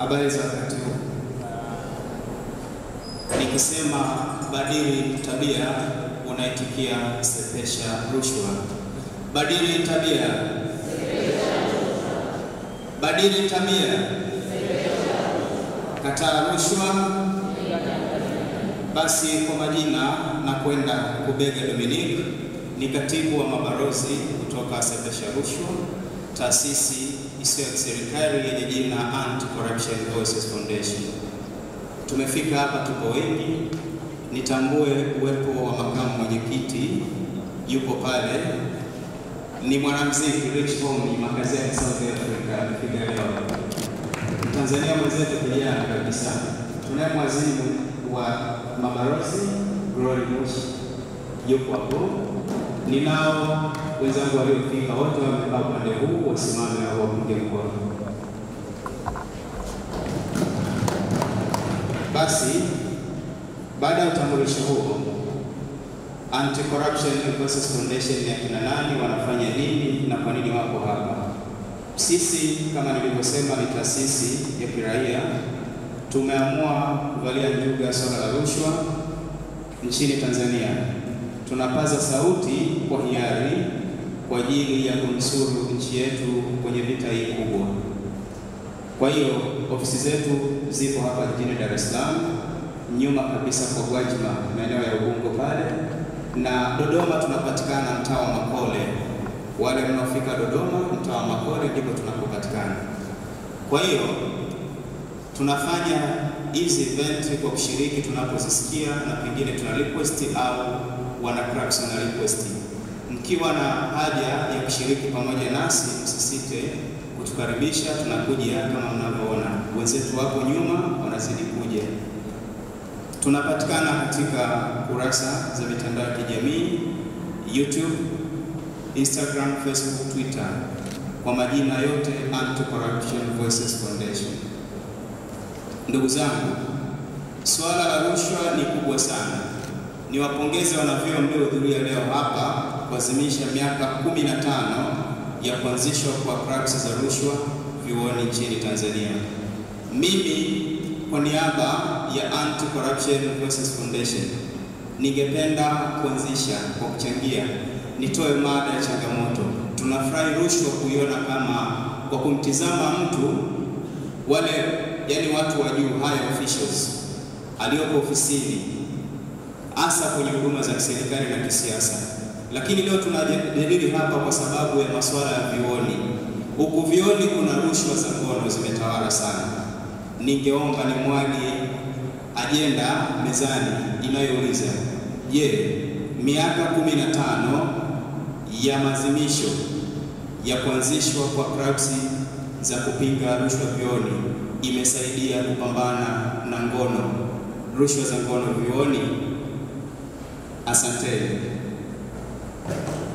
Habari za wakati huu. Nikisema badili tabia, unaitikia sepesha rushwa. Badili tabia, badili tabia, kataa rushwa. Basi kwa majina na kwenda Kubega Dominic, ni katibu wa mabalozi kutoka sepesha rushwa, taasisi isiyo ya kiserikali yenye jina Anti-Corruption Voices Foundation. Tumefika hapa, tuko wengi. Nitambue uwepo wa makamu mwenyekiti, yupo pale, ni mwanamuziki Rich Hommy, makazi yake South Africa, amefika leo. Tanzania mwenzetu kijana kabisa. Tunaye mwazimu wa mabalozi Glory Bush, yupo hapo. Ninao wenzangu waliofika wote wamekaa upande huu, wasimame na wapunge mkono. Basi baada ya utambulisho huo, Anti-Corruption Voices Foundation ni akina nani, wanafanya nini na kwa nini wako hapa? Sisi kama nilivyosema, ni taasisi ya kiraia. Tumeamua kuvalia njuga swala la rushwa nchini Tanzania. Tunapaza sauti kwa hiari kwa ajili ya kunusuru nchi yetu kwenye vita hii kubwa. Kwa hiyo ofisi zetu zipo hapa jijini Dar es Salaam, nyuma kabisa kwa Gwajima, maeneo ya Ubungo pale, na Dodoma tunapatikana mtaa wa Makole. Wale mnaofika Dodoma, mtaa wa Makole ndipo tunapopatikana. Kwa hiyo tunafanya hizi event kwa kushiriki tunapozisikia, na pengine tuna request au wana clubs wana request. Mkiwa na haja ya kushiriki pamoja nasi, msisite kutukaribisha. Tunakuja kama mnavyoona, wenzetu wapo nyuma wanazidi kuja. Tunapatikana katika kurasa za mitandao ya kijamii YouTube, Instagram, Facebook, Twitter kwa majina yote Anti-Corruption Voices Foundation. Ndugu zangu, swala la rushwa ni kubwa sana. Niwapongeze wanavyuo mliohudhuria leo hapa kuadhimisha miaka 15 ya kuanzishwa kwa clubs za rushwa vyuoni nchini Tanzania. Mimi kwa niaba ya Anti-Corruption Voices Foundation ningependa kuanzisha kwa kuchangia, nitoe mada ya changamoto. Tunafurahi rushwa kuiona kama kwa kumtizama mtu wale, yani watu wa juu, high officials aliyopo ofisini, hasa kwenye huduma za kiserikali na kisiasa. Lakini leo tunajadili hapa kwa sababu ya masuala ya vioni. Huku vioni kuna rushwa za ngono zimetawala sana. Ningeomba nimwage ajenda mezani inayouliza je, miaka kumi na tano ya maadhimisho ya kuanzishwa kwa clubs za kupinga rushwa vioni imesaidia kupambana na ngono, rushwa za ngono vioni? Asanteni.